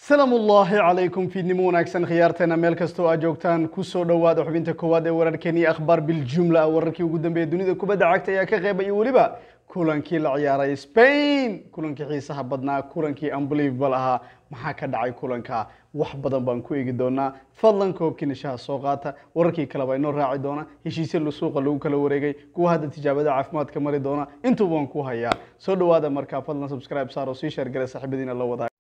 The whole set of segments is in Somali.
salaamu ullaahi calaykum fiidnimo wanaagsan khiyaarteena meel kastoo aad joogtaan kusoo dhowaada xubinta koowaad ee wararkeeni akhbaar biljumla wararkii ugu dambeeya dunida kubadda cagta ayaa ka qeybaya weliba kulankii la ciyaaray spain kulankii xiisaha badnaa kulankii unbelievable ahaa maxaa ka dhacay kulanka wax badan baan ku eegi doonaa fadlan koobkii nishaha soo qaata wararkii kaleba inoo raaci doona heshiisya suuqa lagu kala wareegay kuwa hadda tijaabada caafimaadka mari doona intuuba waan ku hayaa soo dhowaada markaa fadlan subscribe saar oo sii sheergala saaxiibadiina la wadaa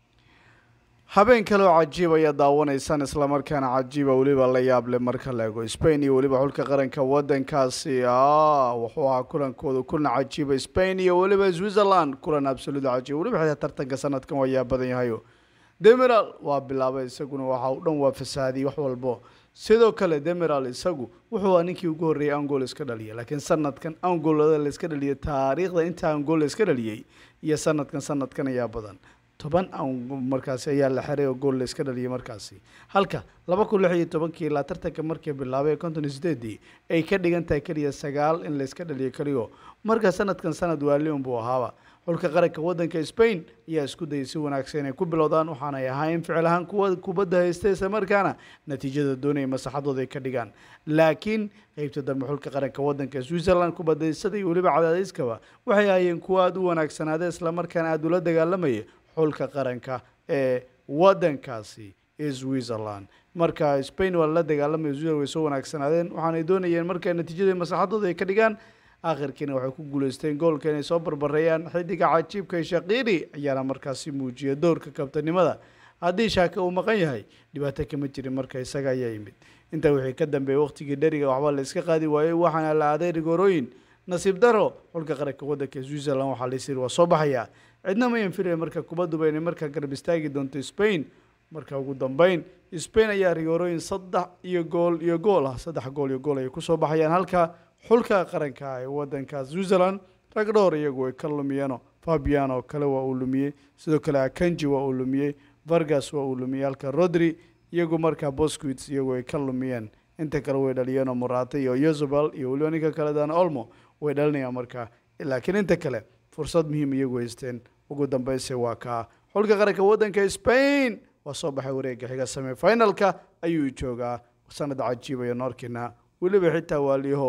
habeen kaleo cajiib ayaa daawanaysaan islamarkaana cajiiba weliba la yaable marka la ego spain iyo weliba xulka qaranka wadankaasi wuxuu ahaa kulankooda kulan cajiiba spain iyo weliba switzerland kulan absolut cajiib weliba xitaa tartanka sanadkan waa yaa badan yahayo demiral waa bilaabay isaguna waxa u dhan waa fasaadiyey wax walbo sidoo kale demiral isagu wuxuu ninkii ugu horreeyay angol iska dhaliyay laakiin sanadkan angolada la iska dhaliyay taariikhda inta angol la iska dhaliyey iyo sanadkan sanadkan ayaa badan toban markaasi ayaa la xiray oo gool la iska dhaliyay markaasi halka laba kun lix iyo tobankii ilaa tartanka markii bilaabay konton iyo sideedii ay ka dhigan tahay keliya sagaal in la iska dhaliyo keliyo marka sanadkan sanad waalion buu ahaaba xulka qaranka wadanka spain ayaa isku dayay si wanaagsan inay ku bilowdaan waxaanay ahayn ficil ahaan kuwa kubadda haysta isla markaana natiijada doonaya masaxadooda ay ka dhigaan laakiin qeybta dambe xulka qaranka wadanka switzerland kubadaysada iyo weliba cadaadiskaba waxay ahaayeen kuwa aada u wanaagsanaada islamarkaana aada ula dagaalamaya xulka qaranka ee wadankaasi switzerland marka spain waa lala dagaalamaya switzerland way soo wanaagsanaadeen waxaanay doonayeen marka natiijada masaxadooda ay ka dhigaan akhirkiina waxay ku guuleysteen goolka inay soo barbareeyaan xidiga cajiibka shaqiiri ayaana markaasi muujiya doorka kabtanimada haddii shaaka uu maqan yahay dhibaato kama jirin marka isaga ayaa yimid intaa wixii ka dambeeyay waqtigii dheriga waxba la iska qaadi waayey waxaana la aaday rigoorooyin nasiib daro xulka qaranka wadanka switzerland waxaa laisiri waa soo baxayaa cidna mayan filaya marka kubadduba inay markaa garab istaagi doonto spain marka ugu dambeyn spain ayaa rigoorooyin saddex iyo gool iyo gool ah saddex gool iyo gool ayay kusoo baxayaan halka xulka qaranka ee wadanka switzerland rag dhowr iyagu ay ka lumiyeeno fabiano kale waa uu lumiyey sidoo kale akanji waa uu lumiyey vargas waa uu lumiyey halka rodri iyagu markaa bosquits iyagu ay ka lumiyeen inta kale way dhaliyeenoo morata iyo yozobal iyo weliba ninka kale dan olmo way dhalinayaan markaa laakiin inta kale fursad muhiim iyagu haysteen ugu dambeyse waa kaa xulka qaranka wadanka spain waa soo baxay wareega xiga semi finalka ayuu joogaa sanad cajiibaya noorkina weliba xitaa waaliyaho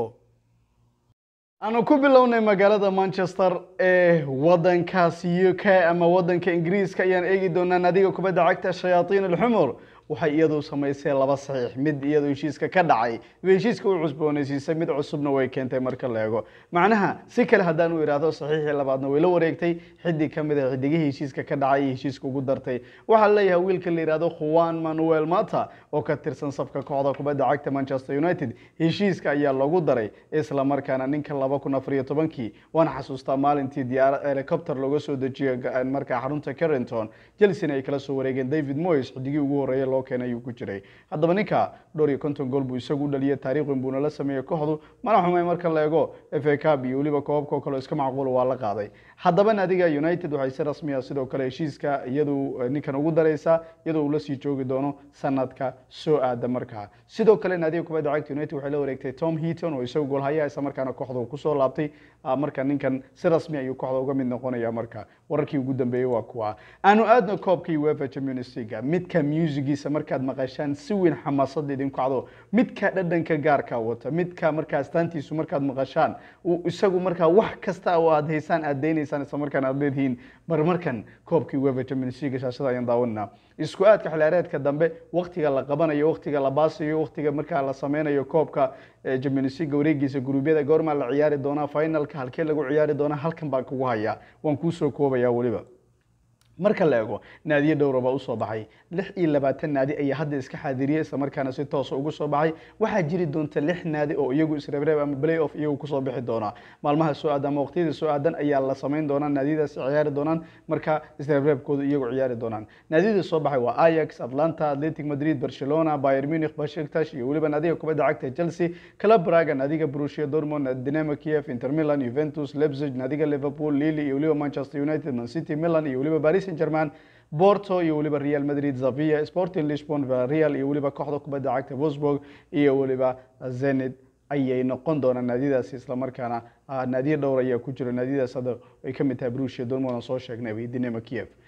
aanu ku bilownay magaalada manchester ee wadankaasi u k ama wadanka ingiriiska ayaan eegi doonaa naadiga kubadda cagta shayaatiin alxumur waxay iyadu samaysay laba saxiix mid iyadu heshiiska ka dhacay heshiiska u cusboonaysiisay mid cusubna way keentay marka la eego macnaha si kale haddaan u idhaahdo saxiixii labaadna way la wareegtay xidig ka mid a xidigihii heshiiska ka dhacay iyo heshiiska ugu dartay waxaa leeyahay wiilka la yidhahdo juan manuel mata oo ka tirsan safka kooxda kubadda cagta manchester united heshiiska ayaa loogu daray isla markaana ninka laba kun afar iyo tobankii waan xasuustaa maalintii diyaarad helicopter looga soo dejiyo markaa xarunta carrington chelsea ay kala soo wareegeen david moyes xidigii ugu horreeya loo keenay ayuu ku jiray haddaba ninka dhowr iyo konton gool buu isagu dhaliyay taariikhwin buuna la sameeyey kooxdu mana xumay marka la eego f a cub iyo weliba koobabka oo kale iska macquula waa la qaaday haddaba naadiga united waxay si rasmiya sidoo kale heshiiska iyadu ninkan ugu daraysaa iyadoo uu lasii joogi doono sanadka soo aada markaa sidoo kale naadiga kubadda cagta united waxay la wareegtay tom heaton oo isagu goolhaya isla markaana kooxda uu kusoo laabtay marka ninkan si rasmi ayuu kooxda uga mid noqonaya marka wararkii ugu dambeeyey waa kuwa aanu aadno koobka uefa champions league midka musigiisa markaad maqashaan si weyn xamaasada idinku cado midka dhadhanka gaarka wata midka markaa astaantiisu markaad maqashaan isagu markaa wax kasta oo aad haysaan aad daynaysaan isla markaan aad leedihiin mar markan koobkii uefa champions league shaashada ayaan daawanaa isku aadka xilaareedka dambe waktiga la qabanayo waktiga la baasayo waktiga markaa la sameynayo koobka champions league wareegiisa guruubyada goormaa la ciyaari doonaa finalka halkee lagu ciyaari doonaa halkan baan kugu hayaa waan kuusoo koobaya weliba marka la eego naadiyo dhowraba usoo baxay lix iyo labaatan naadi ayaa hadda iska xaadiriyey isla markaana si toosa ugu soo baxay waxaa jiri doonta lix naadi oo iyagu isreebreeb ama play off iyagu kusoo bixi doonaa maalmaha soo aadan ama waqtiyada soo aadan ayaa la samayn doonaa naadiyadaasi ciyaari doonaan marka isreebreebkooda iyagu ciyaari doonaan naadiyada soo baxay waa ajax atlanta atletic madrid barcelona bayer munich bashiktash iyo weliba naadiga kubadda cagta chelsea club braga naadiga borussia dortmund dinamo kiev inter milan juventus leipzig naadiga liverpool lille iyo weliba manchester united man city milan iyo weliba paris saint germain borto iyo weliba real madrid zavia sporting lisbon villarreal iyo weliba kooxda kubadda cagta wolfsburg iyo weliba zenit ayay noqon doonaan naadiyadaasi islamarkaana naadiyo dhowr ayaa ku jira naadiyadaas hadda ay ka mid tahay brusia dortmund aan soo sheegnay dinamo kiev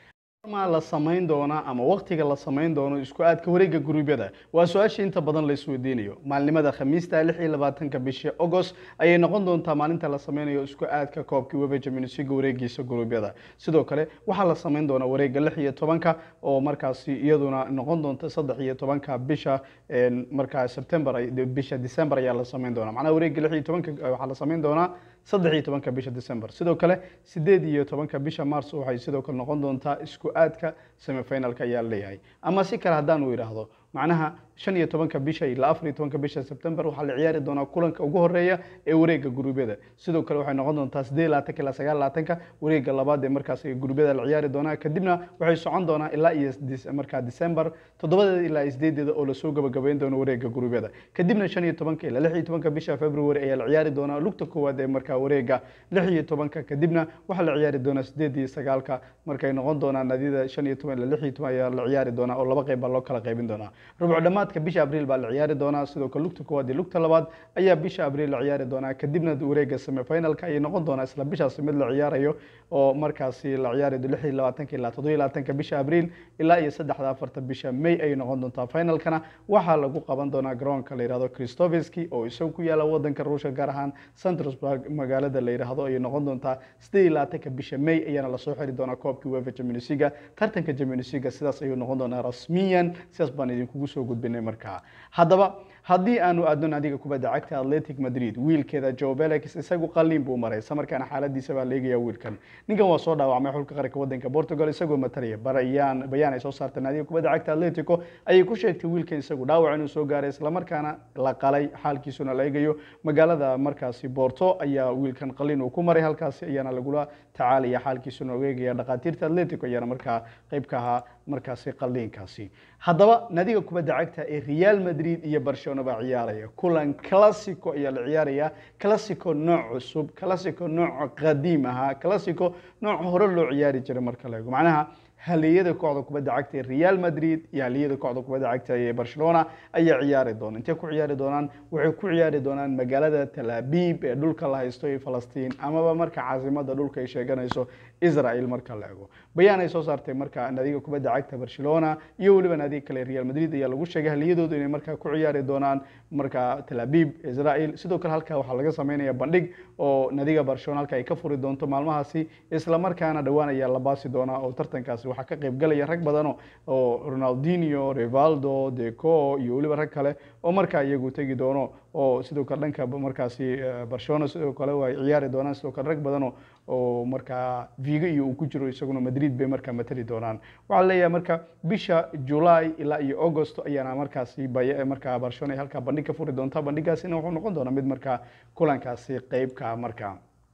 ma la samayn doonaa ama waqtiga la samayn doono isku aadka wareegga guruubyada waa su-aasha inta badan la isweydiinayo maalinimada khamiista lix iyo labaatanka bisha agost ayay noqon doontaa maalinta la sameynayo isku aadka koobkii weba jaminisiga wareegiisa guruubyada sidoo kale waxaa la samayn doonaa wareegga lix iyo tobanka oo markaasi iyaduna noqon doonta saddex iyo tobanka bisha markaa september bisha december ayaa la samayn doonaa macnaha wareegga lix iyo tobanka waxaa la samayn doonaa saddex iyo tobanka bisha december sidoo kale sideed iyo tobanka bisha mars waxay sidoo kale noqon doontaa isku aadka semifinalka ayaa leeyahay ama si kale haddaanu idhaahdo macnaha shan iyo tobanka bisha ilaa afar iyo tobanka bisha september waxaa la ciyaari doonaa kulanka ugu horeeya ee wareegga guruubyada sidoo kale waxay noqon doontaa sideed labaatanka ilaa sagaal labaatanka wareegga labaad ee markaas guruubyada la ciyaari doonaa kadibna waxay socon doonaa ilaa iyo markaa december toddobadeeda ilaa sideedeeda oo lasoo gabagabayn doono wareegga guruubyada kadibna shan iyo tobanka ilaa lix iyo tobanka bisha february ayaa la ciyaari doonaa lugta koowaad ee markaa wareegga lix iyo tobanka kadibna waxaa la ciyaari doonaa sideed iyo sagaalka markay noqon doonaa nadida shan iyo toban ilaa lix iyo toban ayaa la ciyaari doonaa oo laba qeyb baa loo kala qaybin doonaa rubco dhammaadka bisha abriil baa la ciyaari doonaa sidoo kale lugta koowaad iyo lugta labaad ayaa bisha abriil la ciyaari doonaa kadibna wareegga semifinalka ayay noqon doonaa isla bishaasi mid la ciyaarayo oo markaasi la ciyaari lix iyo labaatanka ilaa toddoba iyo labaatanka bisha abriil ilaa iyo saddexda afarta bisha may ayay noqon doontaa finalkana waxaa lagu qaban doonaa garoonka la yihahdo christoveski oo isagu ku yaala wadanka ruushka gaar ahaan centrosburg magaalada la yidhaahdo ayay noqon doontaa sideed iyo labaatanka bisha may ayaana lasoo xiri doonaa koobkii wefa jaminisiga tartanka jaminisiga sidaas ayuu noqon doonaa rasmiyan sidaas baan idinkugu soo gudbinay markaa haddaba haddii aanu aadno naadiga kubadda cagta atletic madrid wiilkeeda joe belix isagu qaliin buu maray samarkaana xaaladiisa baa leegaya wiilkan ninkan waa soo dhaawacmay xulka qaranka wadanka portugal isagoo matalaya bayaan bayaan ay soo saartay naadiga kubadda cagta atletico ayay ku sheegtay wiilkan isagu dhaawac inuu soo gaaray islamarkaana la qalay xaalkiisuna la eegayo magaalada markaasi borto ayaa wiilkan qaliin uu ku maray halkaasi ayaana lagula tacaalaya xaalkiisuna la eegaya dhakhaatiirta atletico ayaana markaa qayb ka ahaa markaasi qaliinkaasi haddaba naadiga kubadda cagta ee real madrid iyo barcelona baa ciyaaraya kulan classico ayaa la ciyaaraya classico nooc cusub classico nooc qadiim ahaa classico nooc hore loo ciyaari jiray marka la eego macnaha haliyada kooxda kubadda cagta ee real madrid iyo haliyada kooxda kubadda cagta ee barcelona ayaa ciyaari doona intay ku ciyaari doonaan waxay ku ciyaari doonaan magaalada talaabib ee dhulka la haysto ee falastiin amaba marka caasimada dhulka ay sheeganayso israel marka la ego bayaan ay soo saartay marka naadiga kubadda cagta barcelona iyo weliba naadiga kale real madrid ayaa lagu sheegay haliyadoodu inay markaa ku ciyaari doonaan marka talaabib israel sidoo kale halkaa waxaa laga sameynaya bandhig oo naadiga barcelona halka ay ka furi doonto maalmahaasi isla markaana dhowaan ayaa la baasi doonaa oo tartankaasi waxaa ka qayb galaya rag badano oo ronaldinho rivaldo deco iyo weliba rag kale oo markaa iyagu tegi doono oo sidoo kale dhanka markaasi barcelona sidoo kale ay ciyaari doonaan sidoo kale rag badano oo markaa vigo iyo uu ku jiro isaguna madrid bay markaa matali doonaan waxaa leeyahay marka bisha july ilaa iyo august ayaana markaasi markaa barcelona ay halkaa bandhig ka furi doontaa bandhigaasina wuxuu noqon doonaa mid markaa kulankaasi qeybka markaa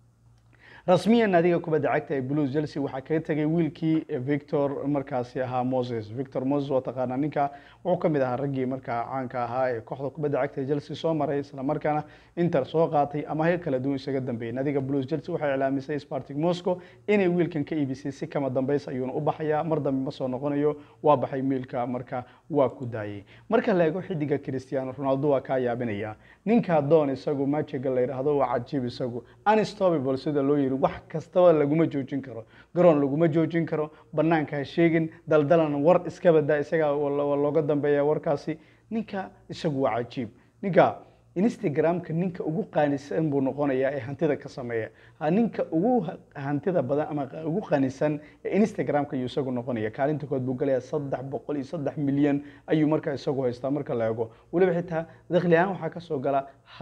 rasmiyan naadiga kubadda cagta ee blues chelsea waxaa kaga tegay wiilkii victor markaasi ahaa moses victor moses waa taqaanaa ninka wuxuu ka mid ahaa raggii markaa caanka ahaa ee kooxda kubadda cagta ee chelsea soo maray isla markaana inter soo qaatay ama heer kala duwan isaga dambeeyey naadiga blues chelsea waxay iclaamisay spartic moscow inay wiilkan ka iibisay si kama dambeys ayuuna u baxayaa mar dambe ma soo noqonayo waa baxay miilka marka waa ku daayay marka la eego xidiga cristiano ronaldo waa kaa yaabinaya ninka doon isagu majiga la yidhaahdo waa cajiib isagu unstoppable sida loo yiri wax kastaba laguma joojin karo garoon laguma joojin karo banaanka ha sheegin daldalan war iska badaa isagaa looga dambeeya warkaasi ninka isagu waa cajiib ninka instagramka ninka ugu qaanisan buu noqonayaa ee hantida ka sameeya ninka ugu hantida badan ama ugu qaanisan ee instagramka ayuu isagu noqonaya kaalinta kood buu galaya saddex boqol iyo saddex milyan ayuu markaa isagu haystaa marka la eego weliba xitaa dakhli ahaan waxaa kasoo gala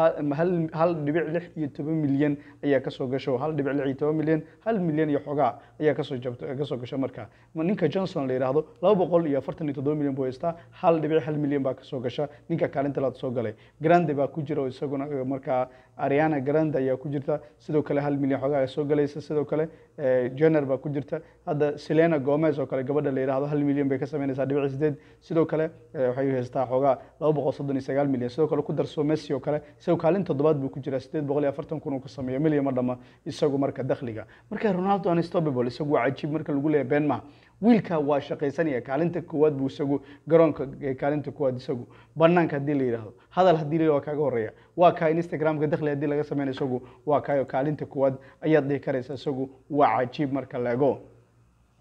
hal dhibic lix iyo toban milyan ayaa kasoo gasho hal dhibic lix iyo toban milyan hal milyan iyo xogaa ayaa kasoo jabto kasoo gasho marka ninka johnson la yidhaahdo laba boqol iyo afartan iyo toddoba milyan buu haystaa hal dhibic hal milyan baa kasoo gasha ninka kaalinta laad soo galay grande baa ku jira oo isaguna markaa ariana grande ayaa ku jirta sidoo kale hal milyan xoogaa soo galaysa sidoo kale jenner baa ku jirta hadda selena gomez oo kale gabadha la yidhaahdo hal milyan bay ka sameynaysaa dhibic sideed sidoo kale waxay haystaa xoogaa laba boqol soddon iyo sagaal milyan sidoo kale ku darso messi oo kale isagoo kaalin toddobaad buu ku jiraa sideed boqol iyo afartan kun uu ka sameeyo milyan ma dhama isagu marka dakhliga marka ronaldo unstoppable isagu waa cajiib marka lagu leeyahay been maha wiilka waa shaqaysanaya kaalinta koowaad buu isagu garoonka kaalinta koowaad isagu banaanka haddii la yidhaahdo hadal haddii la waa kaaga horeeya waa kaa instagramka dakhli haddii laga sameynayo isagu waa kaayo kaalinta koowaad ayaad dhihi karaysa isagu waa cajiib marka la ego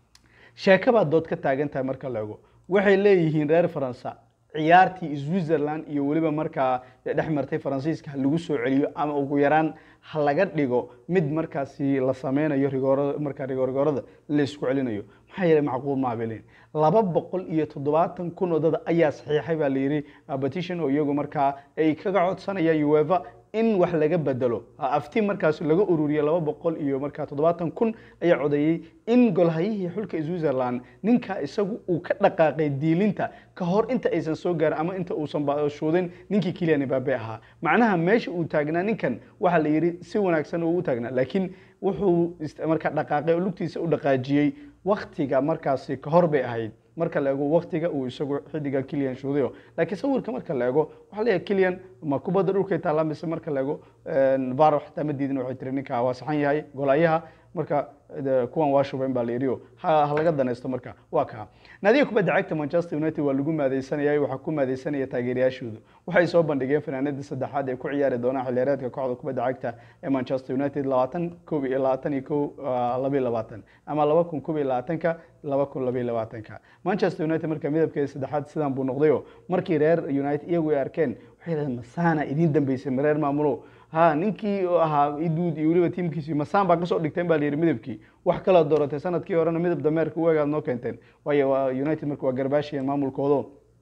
sheeko baad dood ka taagan tahay marka la ego waxay leeyihiin reer faransa ciyaartii switzerland iyo weliba markaa dhex martay faransiiska ha lagu soo celiyo ama ugu yaraan ha laga dhigo mid markaasi la sameynayo rigoorada markaa rigoorgoorada la isku celinayo maxaa yeelay macquul maa bay leeyihin laba boqol iyo toddobaatan kun oo dad ayaa saxiixay baa la yidhi petition oo iyagu markaa ay kaga codsanayaan uefa in wax laga bedelo afti markaas laga ururiye laba boqol iyo markaa toddobaatan kun ayaa codeeyey in golhayihii xulka switzerland ninka isagu uu ka dhaqaaqay diilinta ka hor inta aysan soo gaarin ama inta uusan shuudin ninkii kilian mbabe ahaa macnaha meesha uu taagnaa ninkan waxaa la yidhi si wanaagsan uu u taagnaa laakiin wuxuu markaa dhaqaaqay oo lugtiisa u dhaqaajiyey waktiga markaasi ka hor bay ahayd marka la eego waktiga uu isagu xidiga kilian shuudayo laakiin sawirka marka la eego waxaa leeyahay kilian ma kubadda dhulkay taallaa mise marka la eego varo xitaa ma diidin waxay tiri ninka waa saxan yahay golaayaha marka kuwan waa shubayn baa la yidhi ha laga danaysto marka waa kaa naadiga kubadda cagta manchester united waa lagu maadaysanayay waxaa ku maadaysanaya taageerayaashoodu waxay soo bandhigeen fanaanada saddexaad ee ku ciyaari doonaan xilliyareedka kooxda kubadda cagta ee manchester united labaatan koob iyo labaatan iyo kow labayo labaatan ama laba kun koob iyo labaatanka laba kun labayo labaatanka manchester united marka midabkeeda saddexaad sidan buu noqdayo markii reer united iyagu ay arkeen waxay yidhahdeen masaana idiin dambeysay ma reer maamulo ha ninkii ahaa iduud iyo weliba tiimkiisii masaan baa kasoo dhigteen baa layidhi midabkii wax kala dooratay sanadkii horena midab dameerka u egaad noo keenteen waayo waa united marka waa garbaashiyan maamulkoodo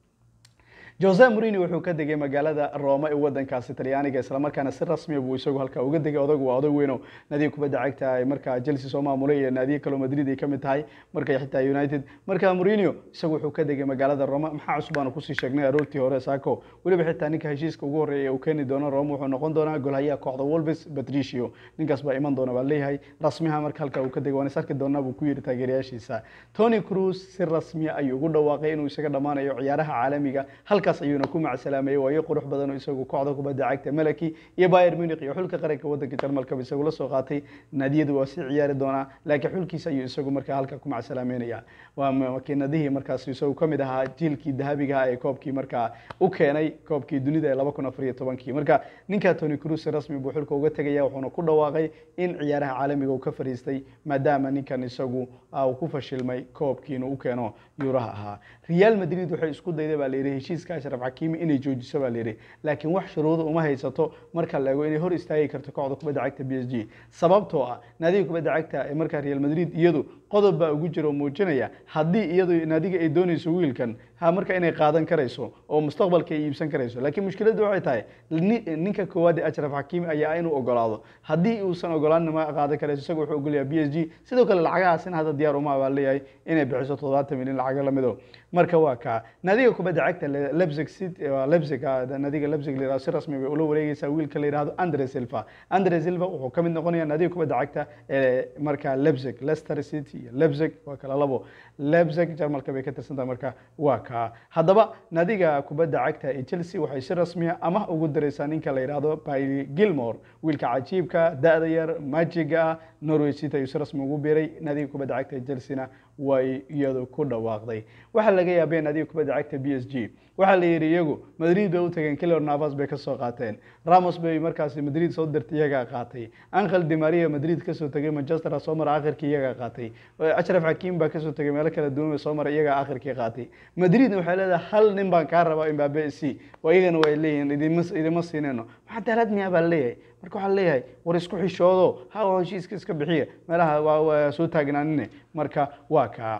jose morini wuxuu ka degay magaalada roma ee wadankaasi talyaaniga islamarkaana si rasmiya buu isagu halkaa uga degay odagu waa odag weyno naadiga kubadda cagta ay markaa chelsea soo maamulay iyo naadiga kaloo madrid ay ka mid tahay markay xitaa united marka morinio isagu wuxuu ka degay magaalada roma maxaa cusub aanu kusii sheegnay aroortii hore saako weliba xitaa ninka heshiiska ugu horreeya uu keeni doono roma wuxuu noqon doonaa golhayaha kooxda wolves patricio ninkaas baa iman doona baa leeyahay rasmiha marka halkaa uu ka degay waan is arki doonaa buu ku yidhi taageerayaashiisa tony cruz si rasmiya ayuu ugu dhawaaqay inuu isaga dhammaanayo ciyaaraha caalamiga halka ayuuna ku macsalaameyey waayo qurux badan oo isagu kooxda kubadda cagta melaki iyo bayer munich iyo xulka qaranka wadanka jarmalkaba isagu la soo qaatay naadiyadu waa sii ciyaari doonaa laakiin xulkiisa ayuu isagu markaa halka ku macsalaameynaya waa makiinadihii markaas isagu ka mid ahaa jiilkii dahabiga ee koobkii markaa u keenay koobkii dunida ee laba kun afar iyo tobankii marka ninka tony cruz rasmi buu xulka uga tegaya wuxuuna ku dhawaaqay in ciyaaraha caalamiga uu ka fariistay maadaama ninkan isagu uu ku fashilmay koobkii inuu u keeno yuuraha ahaa real madrid waxay isku dayday baa layidhi heshiiska ashraf xakiimi inay joojiso baa layidhi laakiin wax shuruuda uma haysato marka la eego inay hor istaagi karto kooxda kubadda cagta b s g sababtoo ah naadiga kubadda cagta ee markaa real madrid iyadu qodob baa ugu jira oo muujinaya haddii iyadu naadiga ay doonayso wiilkan ha marka inay qaadan karayso oo mustaqbalka ay iibsan karayso laakiin mushkiladdu waxay tahay ninka koowaad ee ashraf xakiimi ayaa inuu ogolaado haddii uusan ogolaanin ma qaadan karayso isaga wuxuu ogolyahay b s g sidoo kale lacagahaasina hadda diyaar uma baa leeyahay inay bixiso toddobaatan milyan lacago lamido marka waa kaa naadiga kubadda cagta lebzig city lebzig naadiga lebzig la yihahdo si rasmi bay ula wareegaysaa wiilka la yihahdo andre silva andre silva wuxuu ka mid noqonayaa naadiga kubadda cagta ee markaa lebzig leicester city iyo lebzig waa kala labo lebzig jarmalka bay ka tirsantahay marka waa kaa haddaba naadiga kubadda cagta ee chelsea waxay si rasmiya ama ugu daraysaa ninka la yihahdo bailey gilmore wiilka cajiibka da-da yar majiga ah norway city ayuu si rasmi ugu biiray naadiga kubadda cagta ee chelsea-na way iyadu ku dhawaaqday waxaa laga yaabeen adiga kubadda cagta b s g waxaa la yidhi iyagu madrid bay u tageen kilor navas bay kasoo qaateen ramos bay markaasi madrid soo dirtay iyagaa qaatay angel dimaria madrid kasoo tegay manchester soo mara akhirkii iyagaa qaatay ashraf xakiim baa kasoo tegay meelo kala duwan soo mara iyagaa akhirkii qaatay madridna waxay leedahay hal nin baan kaa rabaa imbabe c oo iyagana way leeyihiin idima idima siinayno maxaa daalad miyaa baa leeyahay marka waxaa leeyahay war isku xishoodo ha heshiiska iska bixiya meelaha waa soo taagnaanine marka waa kaa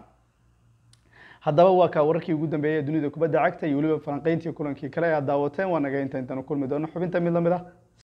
haddaba waa kaa wararkii ugu dambeeyay ee dunida kubadda cagta iyo weliba falanqeyntii kulankii kale ee aad daawateen waa naga inta intaanu kulmi doono xubinta mid lamid ah